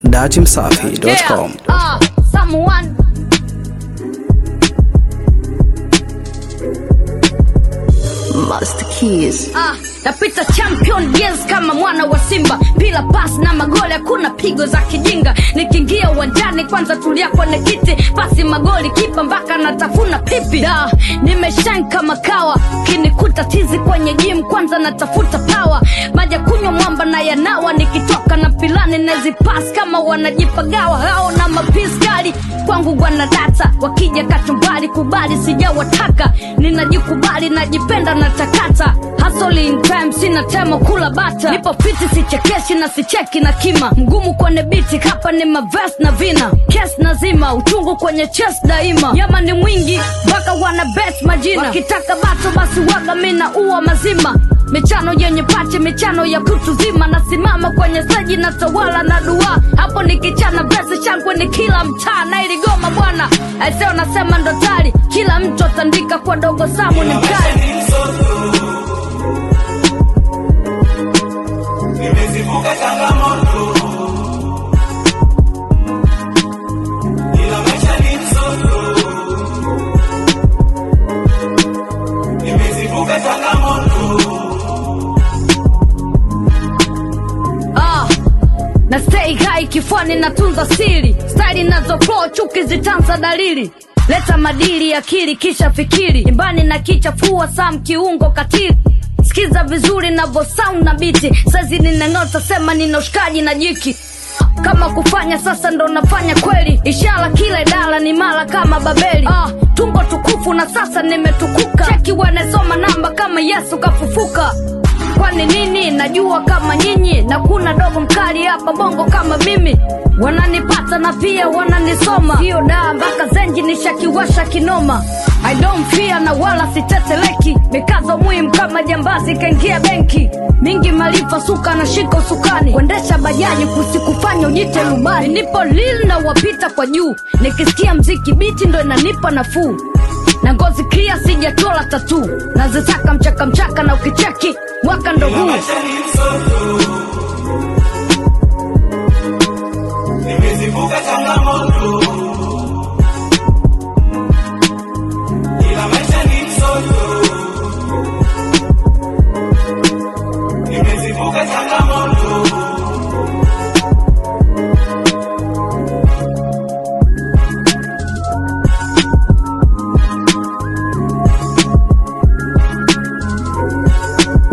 datimsafi.com. Yeah, uh, someone Master Keys. Ah, napita champion yes kama mwana wa Simba, pila pas na magoli, hakuna pigo za kijinga. Nikiingia uwanjani kwanza tulia kwenye kiti, pasi magoli, kipa mpaka natafuna pipi. Da, nimeshine kama kawa, kinikuta tizi kwenye gym, kwanza natafuta power, maja kunywa mwamba na yanawa, nikitoka na pilani nazipas kama wanajipagawa hao na mapisi kali kwangu wana data, wakija kachumbali kubali, sijawataka ninajikubali, najipenda na takata Hustle in time, sina temo kula bata, nipo fiti, sichekeshi na sicheki na kima, mgumu kwenye biti, hapa ni mavest na vina, kes nazima, uchungu kwenye chest daima, nyama ni mwingi mpaka wana bet majina, wakitaka bato basi waga mina uwa mazima michano yenye pache, michano ya kutu zima, nasimama kwenye steji na tawala na dua, hapo nikichana besi shangwe ni kila mtaa na iligoma bwana, aiseo nasema ndo tari, kila mtu atandika kwa dogo samu ni mkali nimezivuka changamoto ila maisha ni msoto nimezivuka changamoto ah, na stay high kifuani natunza siri staili nazo flow chuki zitanza dalili leta madili akili kisha fikiri nyumbani na kichafua sam kiungo katili sikiza vizuri navo sound na biti sazi ninang'ota sema nina ushikaji na jiki kama kufanya sasa ndo nafanya kweli ishara kila idara ni mara kama babeli ah, tumbo tukufu na sasa nimetukuka cheki wanasoma namba kama yesu kafufuka kwani nini najua kama nyinyi na kuna dogo mkali hapa bongo kama mimi wananipata na pia wananisoma hiyo daa mpaka zenji nishakiwasha kinoma I don't fear na wala siteteleki mikazo muhimu kama jambazi kaingia benki mingi malifa suka na shika usukani kuendesha bajaji kusikufanya ujite rubani nipo lil na wapita kwa juu nikisikia mziki biti ndo inanipa nafuu na ngozi clear sijatola tatu nazitaka mchaka mchaka na ukicheki mwaka ndo huu maisha ni msoto nimezivuka changamoto ila maisha ni msoto nimezivuka changamoto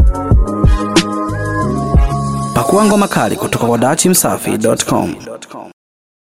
Pakua ngoma kali kutoka kwa datimsafi.com.